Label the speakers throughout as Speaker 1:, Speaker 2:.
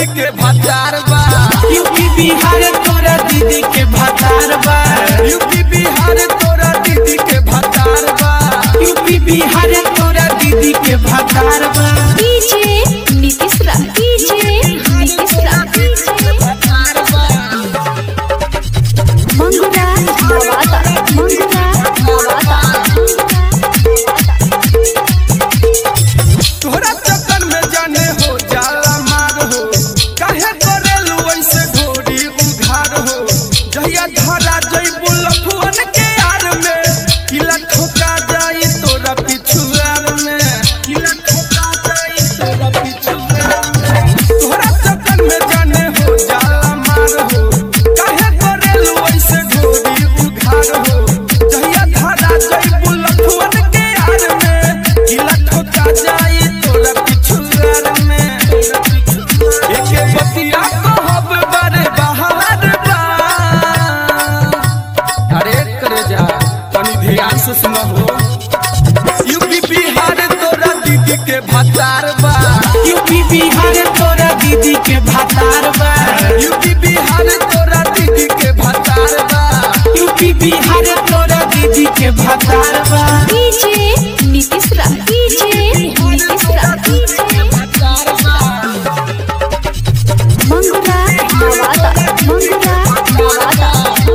Speaker 1: दीदी के भतार बा
Speaker 2: यूपी बिहार तोरा दीदी के भतार बा
Speaker 1: यूपी बिहार तोरा दीदी के भतार बा
Speaker 2: यूपी बिहार तोरा दीदी के भतार बा
Speaker 3: डीजे नीतीश रा डीजे नीतीश रा मंगुरा नवादा मंगुरा नवादा
Speaker 1: तोहरा चक्कर में जाने हो जाला मार हो काहे करेलू ऐसे घोड़ी उधार हो जहिया धरा जइबू लफुअन के यार में किला ठोका जाई तोरा पिछुआर में किला ठोका जाई तोरा पिछुआर में तोहरा चक्कर में जाने हो जाला मार हो काहे करेलू ऐसे घोड़ी उधार हो जहिया धरा जइबू लफुअन के यार में किला ठोका जाई तोरा पिछुआर में एके बतिया कहब बड़े बहार बा अरे करे जा तनी ध्यान से सुनो हो यूपी बिहार तोरा दीदी के भतार बा
Speaker 2: यूपी बिहार तोरा दीदी के भतार बा
Speaker 1: यूपी बिहार तोरा दीदी के भतार बा
Speaker 2: यूपी बिहार तोरा दीदी के भतार बा
Speaker 3: डीजे नीतीश रा डीजे नीतीश रा मंगुरा नवादा मंगुरा नवादा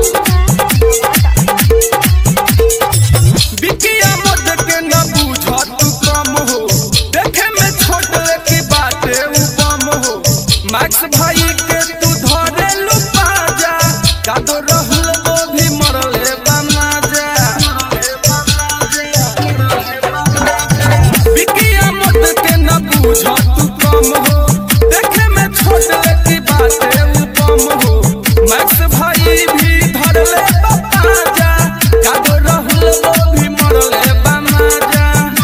Speaker 1: बिटिया मत के न बूझ तू कम हो देखे में छोट की बाटे उ बम हो मैक्स भाई के तू धरे लू पाजा कादो रहल वो भी मरले बना जा बिटिया मत के न बूझ तू कम हो देखे में छोट की बाटे उ बम हो मैक्स भाई भी धरले पाजा कादो रहल वो भी मरले बना जा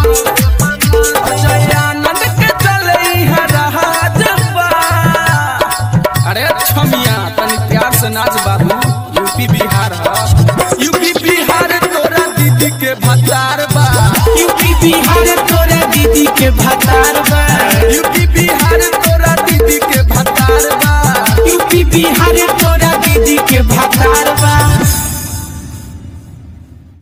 Speaker 1: जयानंद के चले इहाँ रहाज बा। अरे छमिया तनी प्यार से नाच बाबू यूपी बिहार ह यूपी बिहार तोरा दीदी के भतार बा
Speaker 2: यूपी बिहार तोरा दीदी के भतार बा
Speaker 1: यूपी बिहार तोरा दीदी के भतार बा
Speaker 2: यूपी बिहार तोरा दीदी के भतार बा